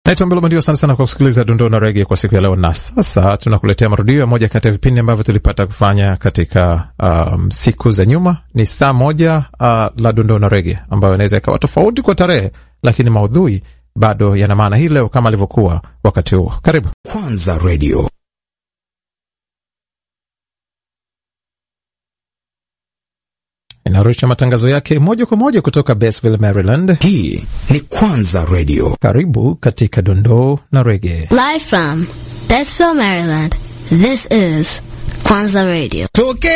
Naitwa Mbelo Bandio, asante sana kwa kusikiliza dondoo na rege kwa siku ya leo, na sasa tunakuletea marudio ya moja kati ya vipindi ambavyo tulipata kufanya katika um, siku za nyuma. Ni saa moja uh, la dondoo na rege ambayo inaweza ikawa tofauti kwa tarehe, lakini maudhui bado yana maana hii leo kama alivyokuwa wakati huo. Karibu Kwanza Radio. inarusha matangazo yake moja kwa moja kutoka Basville, Maryland. Hii ni Kwanza Radio. Karibu katika dondoo na rege. Live from Bettsville, Maryland, this is Kwanzaa Radio. Tokea